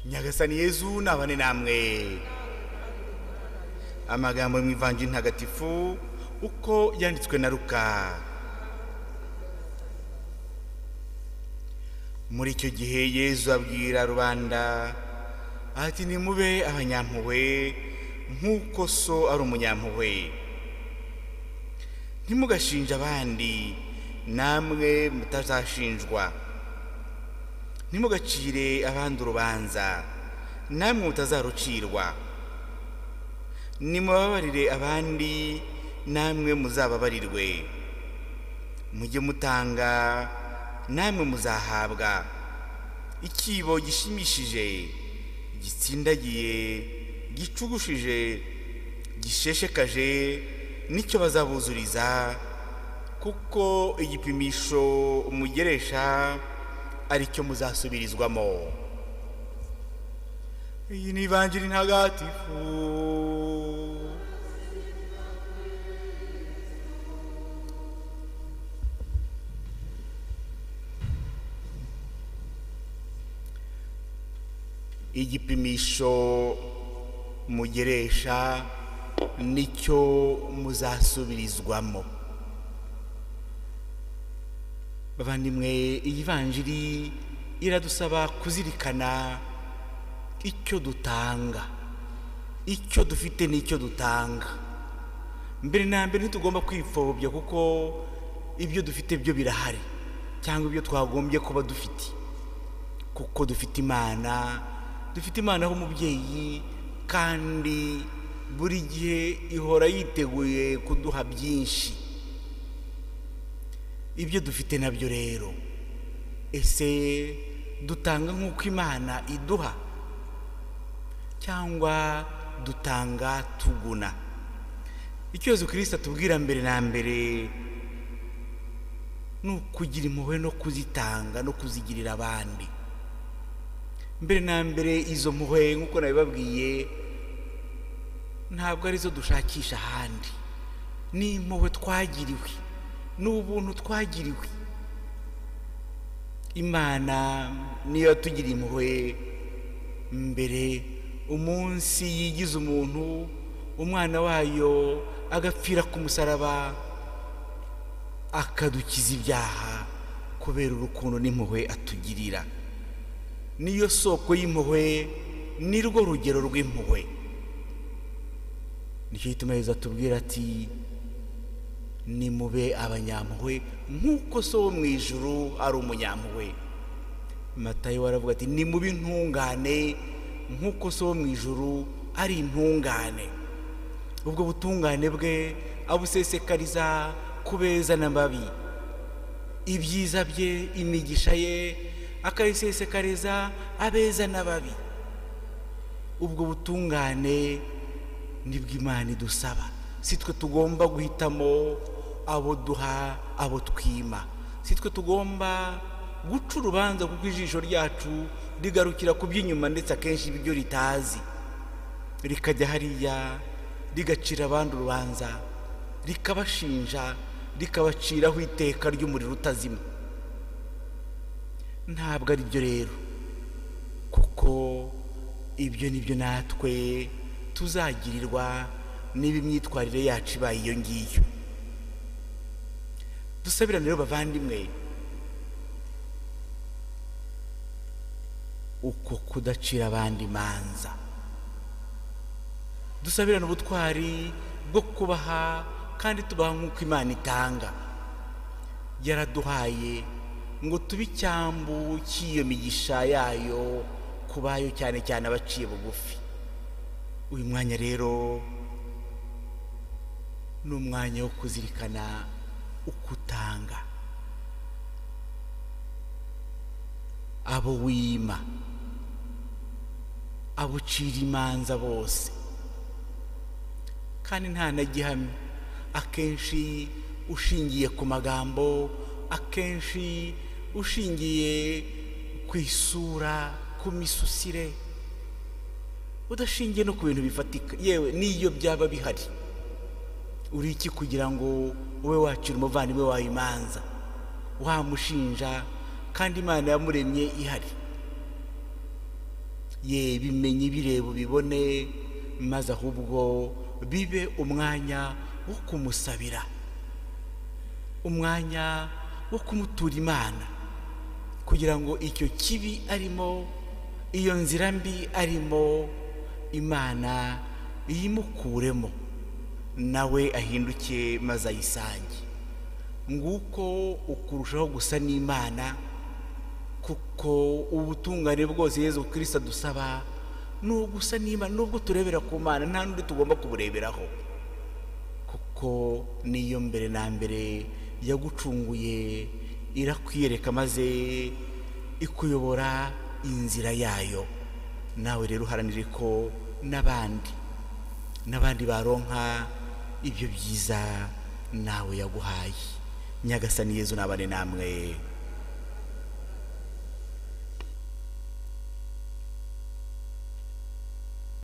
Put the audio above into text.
nyagasani yezu nabane namwe amagambo mu ivanjiri ntagatifu uko yanditswe na ruka muri icyo gihe yezu abwira rubanda ati nimube abanyampuhwe nk'uko so ari umunyampuhwe ntimugashinje abandi namwe mutazashinjwa ntimugacire abandi urubanza namwe mutazarucirwa nimubabarire abandi namwe muzababarirwe mujye mutanga namwe muzahabwa ikibo gishimishije gitsindagiye gicugushije gisheshekaje nicyo bazabuzuriza kuko igipimisho umugeresha aricyo muzasubirizwamo iyi ni ivanjiri ntagatifu igipimisho mugeresha nicyo muzasubirizwamo bavandimwe iyi vanjiri iradusaba kuzirikana icyo dutanga icyo dufite n'icyo dutanga mbere na mbere ntitugomba kwipfobya kuko ibyo dufite byo birahari cyangwa ibyo twagombye kuba dufite kuko dufite imana dufite imana w'umubyeyi kandi buri gihe ihora yiteguye kuduha byinshi ibyo dufite nabyo rero ese dutanga nk'uko imana iduha cyangwa dutanga tuguna icyorezo kirisita tubwira mbere na mbere ni ukugira impuhwe no kuzitanga no kuzigirira abandi mbere na mbere izo mpuhwe nk'uko nabibabwiye ntabwo arizo dushakisha ahandi ni impuhwe twagiriwe ni ubuntu twagiriwe imana niyo yatugiriye impuhwe mbere umunsi yigize umuntu umwana wayo agapfira ku musaraba akadukiza ibyaha kubera urukundo n'impuhwe atugirira niyo soko y'impuhwe ni rwo rugero rw'impuhwe nicyo gituma yezu atubwira ati nimube abanyampuhwe nk'uko so wo mu ijuru ari umunyampuhwe matayo waravuga ati nimube intungane nk'uko so wo mu ijuru ari intungane ubwo butungane bwe abusesekariza ku beza n'amabi ibyiza bye imigisha ye akayisesekariza abeza n'ababi ubwo butungane nibwo imana idusaba si twe tugomba guhitamo abo duha abo twima si twe tugomba guca urubanza kuko ijisho ryacu rigarukira ku by'inyuma ndetse akenshi ibyo ritazi rikajya hariya rigacira abandi urubanza rikabashinja rikabaciraho iteka ry'umuriro utazima ntabwo ari byo rero kuko ibyo ni byo natwe tuzagirirwa niba imyitwarire yacu ibaye iyo ngiyo dusabirane rero bavandimwe uko kudacira abandi imanza dusabirane ubutwari bwo kubaha kandi tubaha nk'uko imana itanga yaraduhaye ngo tube icyambu cy'iyo migisha yayo ku bayo cyane cyane abaciye bugufi uyu mwanya rero ni umwanya wo kuzirikana uko utanga abo wima abo ucira imanza bose kandi nta na gihamya akenshi ushingiye ku magambo akenshi ushingiye ku isura ku misusire udashingiye no ku bintu bifatika yewe n'iyo byaba bihari uri iki kugira ngo ube wacira umuvandimwe wawe imanza wamushinja kandi imana yamuremye ihari ye bimenye ibireba ubibone maze ahubwo bibe umwanya wo kumusabira umwanya wo kumutura imana kugira ngo icyo kibi arimo iyo nzira mbi arimo imana yimukuremo nawe ahinduke maze ayisange nguko ukurushaho gusa n'imana kuko ubutungane bwose yezu kirisita dusaba ni ugusa n'imana nubwo turebera ku mana nta n'undi tugomba kubureberaho kuko niyo mbere na mbere yagucunguye irakwiyereka maze ikuyobora inzira yayo nawe rero uharanire ko n'abandi n'abandi baronka ibyo byiza nawe yaguhaye nyagasani yezu n'abane namwe